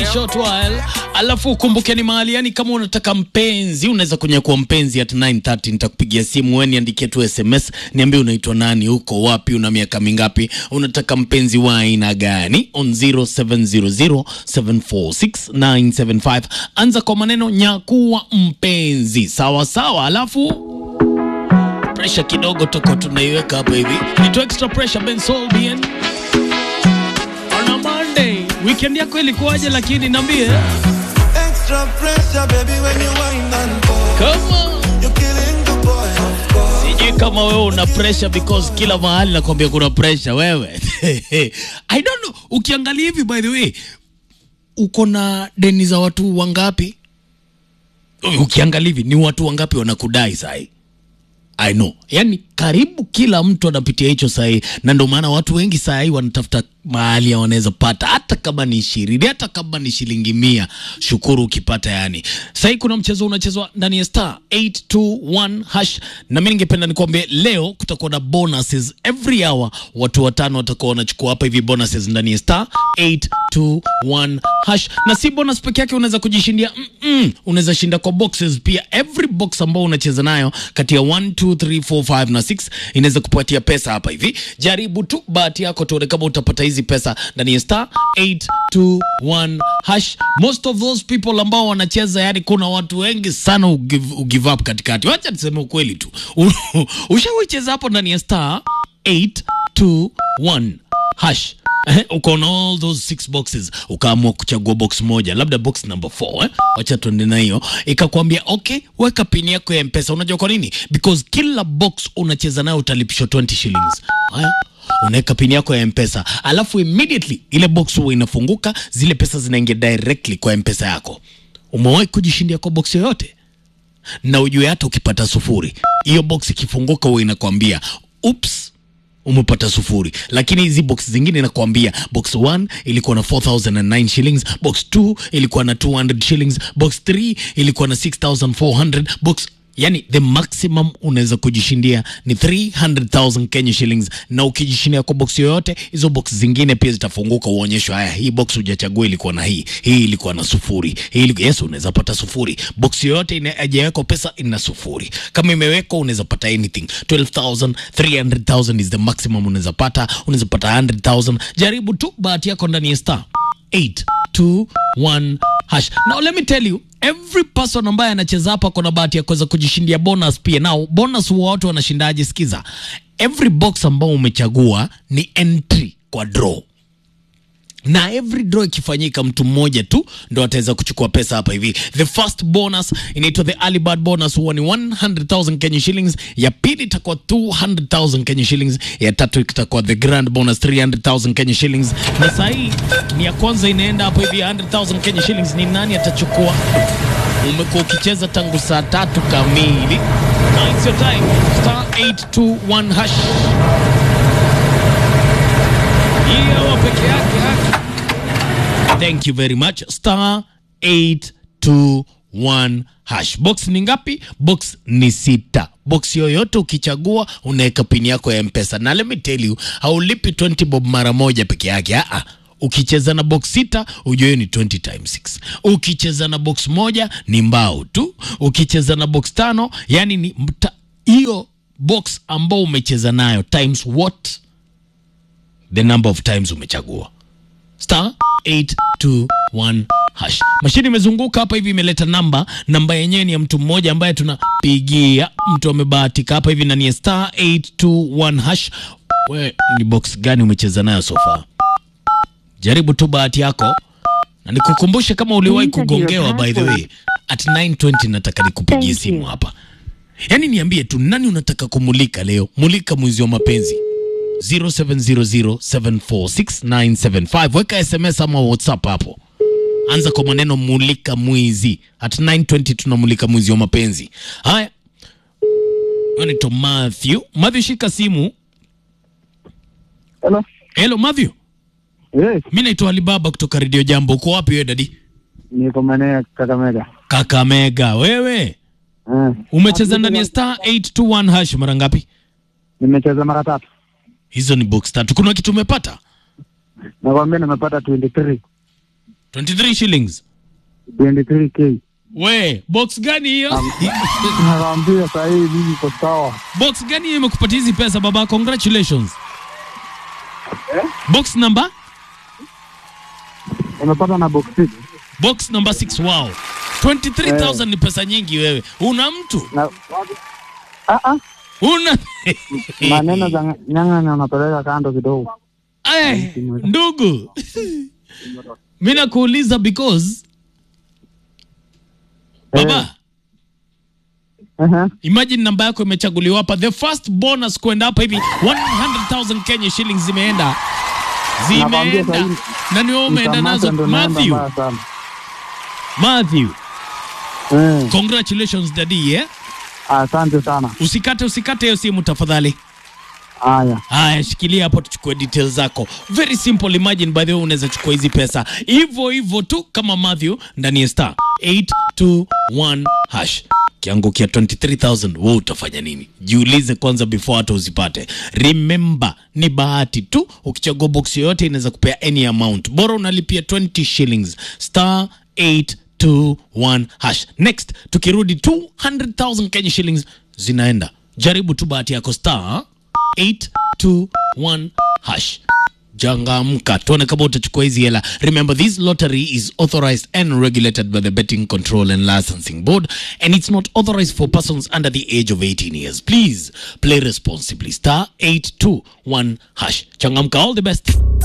short while, alafu ukumbuke ni mahali yani, kama unataka mpenzi unaweza kunyakua mpenzi at 9:30 nitakupigia simu, wewe niandikie tu SMS, niambie unaitwa nani, uko wapi, una miaka mingapi, unataka mpenzi wa aina gani, on 0700746975 anza kwa maneno nyakuwa mpenzi, sawa sawa, alafu pressure kidogo toko tunaiweka hapa hivi, nito extra pressure Ben Solbian on a Monday. Weekend yako ilikuwaje? Lakini niambie Extra pressure, baby, when you wind and fall. kama You're killing the boy, of course. sijui kama wewe una pressure because kila mahali nakwambia kuna pressure wewe. I don't know. Ukiangalia hivi by the way, uko na deni za watu wangapi? Ukiangalia hivi ni watu wangapi wanakudai sahi? I know. Yaani karibu kila mtu anapitia hicho sahi, na ndio maana watu wengi sahi wanatafuta mahali ya wanaweza pata, hata kama ni ishirini, hata kama ni shilingi mia. Shukuru ukipata. Yani sahi kuna mchezo unachezwa ndani ya star 821 hash, na mimi ningependa nikwambie leo kutakuwa na bonuses every hour. Watu watano watakuwa wanachukua hapa hivi bonuses ndani ya star 821 hash, na si bonus peke yake, unaweza kujishindia mm -mm. Unaweza shinda kwa boxes pia. Every box ambao unacheza nayo kati ya 1 2 3 4 5 na 6 inaweza kupatia pesa hapa hivi. Jaribu tu bahati yako, tuone kama utapata hizi pesa ndani ya star 821 hash. Most of those people ambao wanacheza, yani kuna watu wengi sana ugive, ugive up katikati. Wacha niseme ukweli tu, ushawicheza hapo ndani ya star 821 hash Eh, uko na all those six boxes ukaamua kuchagua box moja labda box number 4 eh? wacha tuende na hiyo ikakwambia okay weka pini yako ya mpesa unajua kwa nini because kila box unacheza nayo utalipishwa 20 shillings haya unaweka pini yako ya mpesa alafu immediately ile box huwa inafunguka zile pesa zinaingia directly kwa mpesa yako umewahi kujishindia kwa box yoyote na ujue hata ukipata sufuri hiyo box ikifunguka huwa inakwambia ups umepata sufuri, lakini hizi box zingine inakwambia box 1 ilikuwa na 4009 shillings, box 2 ilikuwa na 200 shillings, box 3 ilikuwa na 6400 box yani the maximum unaweza kujishindia ni 300,000 Kenya shillings, na ukijishindia kwa box yoyote, hizo box zingine pia zitafunguka, uonyeshwe, haya, hii box hujachagua ilikuwa na hii, hii ilikuwa na sufuri, hii ilikuwa, yes, unaweza pata sufuri. Box yoyote ina- haijawekwa pesa ina sufuri, kama imewekwa unaweza pata anything 12,000 300,000 is the maximum unaweza pata, unaweza pata 100,000. Jaribu tu bahati yako ndani ya star 821 hash. Now let me tell you every person ambaye anacheza hapa kuna bahati ya kuweza kujishindia bonus pia. Now bonus huwa watu wanashindaje? Sikiza, every box ambao umechagua ni entry kwa draw na every draw ikifanyika mtu mmoja tu ndo ataweza kuchukua pesa hapa hivi. The first bonus inaitwa the early bird bonus, huwa ni 100,000 Kenya shillings. Ya pili itakuwa 200,000 Kenya shillings. Ya tatu itakuwa the grand bonus 300,000 Kenya shillings, na saa hii ni ya kwanza inaenda hapo hivi 100,000 Kenya shillings. Ni nani atachukua? Umekuwa ukicheza tangu saa tatu kamili. Now it's your time. Star 821 hash. Hii hawa peke yake haki. Thank you very much. Star 821 hash. Box ni ngapi? Box ni sita. Box yoyote ukichagua unaweka pini yako ya Mpesa. Na let me tell you, haulipi 20 bob mara moja peke yake. Ah, ah. Ukicheza na box sita ujue hiyo ni 20 times 6. Ukicheza na box moja ni mbao tu. Ukicheza na box tano yani ni mta- hiyo box ambao umecheza nayo times what the number of times umechagua star 821 hash. Mashine imezunguka hapa hivi, imeleta namba. Namba yenyewe ni ya mtu mmoja ambaye tunapigia. Mtu amebahatika hapa hivi na ni star 821 hash. We ni box gani umecheza nayo so far? Jaribu tu bahati yako, na nikukumbushe kama uliwahi Enter your kugongewa. By the way, at 920 nataka nikupigie Thank simu you. hapa, yaani niambie tu nani unataka kumulika leo. Mulika mwizi wa mapenzi 0700746975 weka SMS ama WhatsApp hapo, anza kwa maneno mulika mwizi. At 920 tunamulika mwizi wa mapenzi. Haya, anaitwa Matthew. Matthew, shika simu. Hello. Hello Matthew, Yes, mi naitwa Alibaba kutoka Radio Jambo. Uko wapi wewe dadi? niko maeneo ya Kakamega. Kakamega. Wewe Eh, umecheza ndani ya star 821 hash mara ngapi? nimecheza mara tatu. Hizo ni box tatu. Kuna kitu umepata? Nakwambia nimepata 23. 23 shillings 23k. we box gani hiyo Nakwambia saa hii mimi iko sawa. box gani hiyo imekupatia hizi pesa baba congratulations box number Umepata na box six. box number 6 wow 23000 ni pesa nyingi wewe una mtu Na ah ah, una maneno za nyang'anya unapeleka kando kidogo. Eh, ndugu mi nakuuliza because baba Ehe. imagine namba yako imechaguliwa hapa the first bonus kwenda hapa hivi 100000 kenya shillings zimeenda Nakwambia zimeenda sahi- na ni wewe umeenda Nikamata nazo ndo naenda matthew mbaya sana. matthew Eh, congratulations daddy eh? asante sana. usikate usikate hiyo simu tafadhali Haya. haya shikilia hapo tuchukue details zako very simple imagine by the way unaweza chukua hizi pesa hivyo hivyo tu kama Matthew ndani ya star 821 hash kiangukia 23000 wewe utafanya nini jiulize kwanza before hata uzipate remember ni bahati tu ukichagua box yoyote inaweza kupea any amount bora unalipia 20 shillings star 821 hash next tukirudi 200000 Kenya shillings zinaenda jaribu tu bahati yako star 821 hash jangamka tuone kama utachukua hizi hela remember this lottery is authorized and regulated by the betting control and licensing board and it's not authorized for persons under the age of 18 years please play responsibly star 821 hash changamka all the best